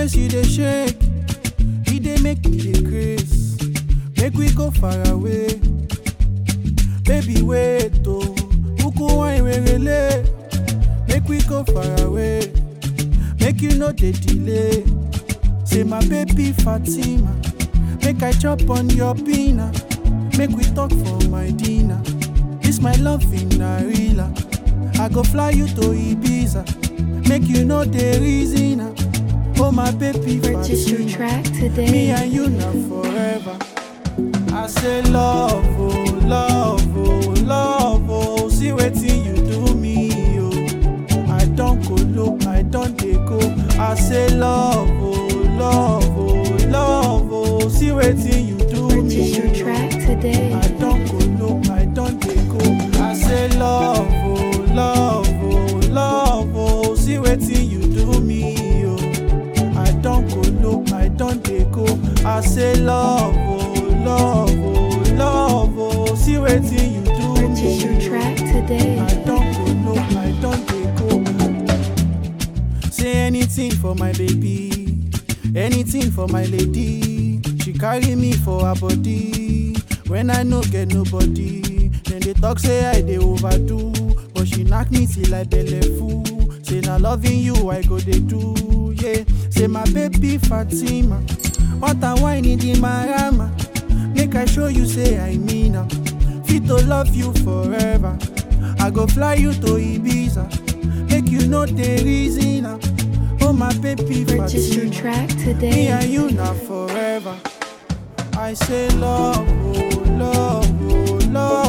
ways you dey shake, e dey make me dey grace. Make we go far away. Baby, wait, oh, Uku wine werele. Make we go far away. Make you no dey delay. Say my baby Fatima, make I chop on your pina. Make we talk for my dinner. This my love in Narila. I go fly you to Ibiza. Make you know the reason. ah. Oh my baby Purchase your Fatima. track today. Me and you now forever. I say love, oh, love, oh, love, oh. See wetin you do me, oh. I don't go low, I don't dey go. I say love, oh, love, oh, love, oh. See wetin you do Purchase me, your oh. track today. I don't go low, I don't dey go. I say love, oh, love, oh, love, oh. See wetin you do me, oh. I don't go low, I don't dey go. I say love, oh, love, oh, love, oh. See wetin you do Purchase your me. track today. I don't go low, I don't dey go. Say anything for my baby, anything for my lady. She carry me for her body. When I no get nobody, then they talk say I dey overdo. But she knock me till I belle full. Say na loving you I go dey do, yeah. Say my baby Fatima, what a wine in the marama. Make I show you say I mean am. Fit to love you forever. I go fly you to Ibiza. Make you know the reason. ah. Oh my baby Purchase your Fatima. track Me today. and you now forever. I say love, oh, love, oh, love.